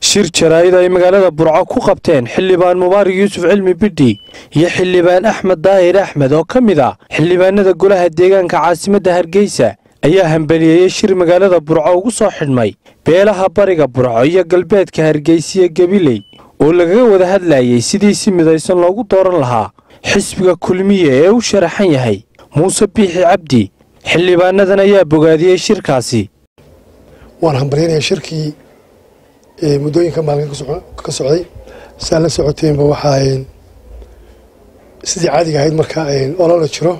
shir jaraa'id ay magaalada burco ku qabteen xildhibaan mubaarak yuusuf cilmi bidhi iyo xildhibaan axmed daahir axmed oo ka mid ah xildhibaanada golaha deegaanka caasimadda hargeysa ayaa hambaliyeeyey shir magaalada burco ugu soo xidhmay beelaha bariga burco iyo galbeedka hargeysiya gabiley oo lagaga wada hadlayey sidii si midaysan loogu dooran lahaa xisbiga kulmiye ee u sharaxan yahay muuse biixi cabdi xildhibaanadan ayaa bogaadiyey shirkaasi waan hambalyanayaa shirkii muddooyinka maalin ka socday saa la socoteenba waxaa sidii caadiga ahayd marka olala jiro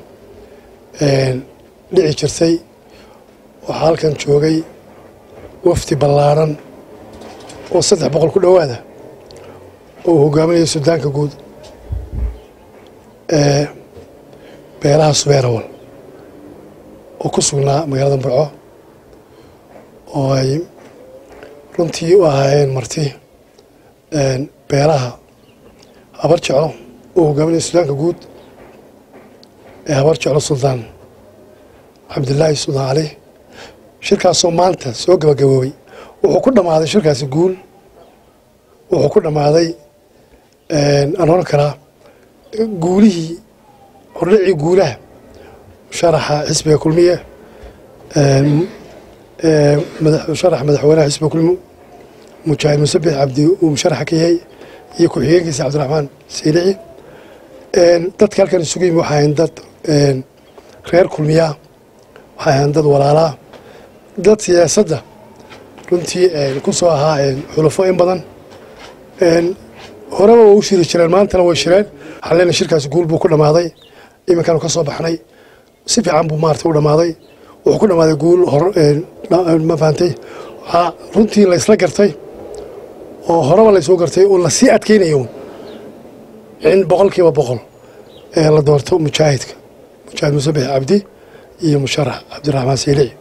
dhici jirtay waxaa halkan joogay wafdi ballaaran oo saddex boqol ku dhowaada oo uu hogaaminaya sudaanka guud ee beelaha subeerawal oo ku sugnaa magaalada burco oo ay runtii u ahaayeen marti beelaha habar jeclo oo hogaaminaya sudaanka guud ee habar jeclo suldaan cabdilaahi suldaan cali shirkaasoo maanta soo gabagaboobay wuxuu ku dhammaaday shirkaasi guul wuxuu ku dhammaaday aan oran karaa guulihii hordhicii guulaha sharaxa xisbiga kulmiye sharaxa madaxweynaha xisbiga kulmi mujaahid musabix cabdi uu musharaxa ka yahay iyo ku-xigeenkiisa cabdiraxmaan saylici dadka halkan isugu yimi waxay ahayn dad reer kulmiyaa waxay ahayn dad walaalaa dad siyaasadda runtii ku soo ahaa xulafo in badan horeba waa u shiri jireen maantana way shireen waxaan leenahay shirkaasi guul buu ku dhammaaday iminkaanu ka soo baxnay si fiican buu maarata u dhammaaday wuxuu ku dhammaaday guul ma fahantay waxaa runtii laysla gartay oo horeba laysoo gartay oo lasii adkeynayo in boqol kiiba boqol ee la doorto mujaahidka mujaahid musabix cabdi iyo musharax cabdiraxmaan saylici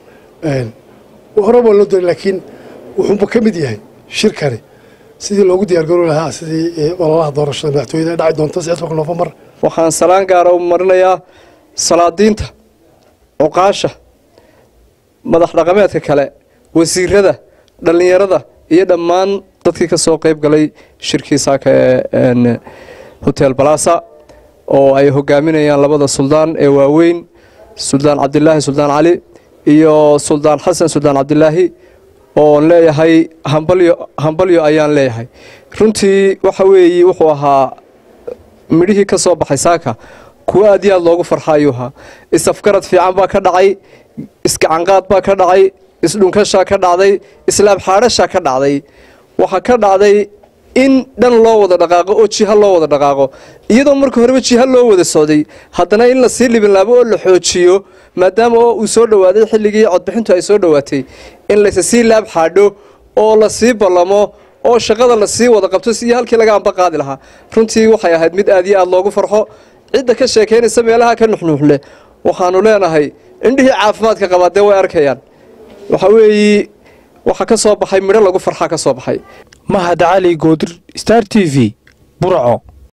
horeba loo doonay laakiin wuxuuba ka mid yahay shirkani sidii loogu diyaargaroobi lahaa sidii ololaha doorashada madaxtooyada dhaci doonta sicid nofembar waxaan salaan gaara u marinayaa salaadiinta cuqaasha madax dhaqameedka kale wasiirada dhallinyarada iyo dhammaan dadkii ka soo qayb galay shirkii saaka ee hotel balasa oo ay hogaaminayaan labada suldaan ee waaweyn suldaan cabdilaahi suldaan cali iyo suldaan xasan suldaan cabdilaahi oon leeyahay hambalyo hambalyo ayaan leeyahay runtii waxa weeye wuxuu ahaa midhihii ka soo baxay saaka kuwo aad iyo aad loogu farxa ayuu ahaa isafgarad fiican baa ka dhacay isgacanqaad baa ka dhacay isdhunkashaa ka dhacday islaam xaadhashaa ka dhacday waxaa ka dhacday in dhan loo wada dhaqaaqo oo jiha loo wada dhaqaaqo iyadoo marka horeba jiha loo wada socday haddana in lasii libinlaabo oo la xoojiyo maadaama oo uu soo dhowaaday xilligii codbixintu ay soo dhowaatay in layse sii laab xaadho oo lasii ballamo oo shaqada lasii wada qabto iyo halkii laga amba qaadi lahaa runtii waxay ahayd mid aad iyo aad loogu farxo cidda ka sheekaynaysa meelaha ka nuxnuuxleh waxaanu leenahay indhihii caafimaadka qabaa dee way arkayaan waxa weeye waxaa ka soo baxay midho lagu farxaa ka soo baxay mahad cali goodir star t v burco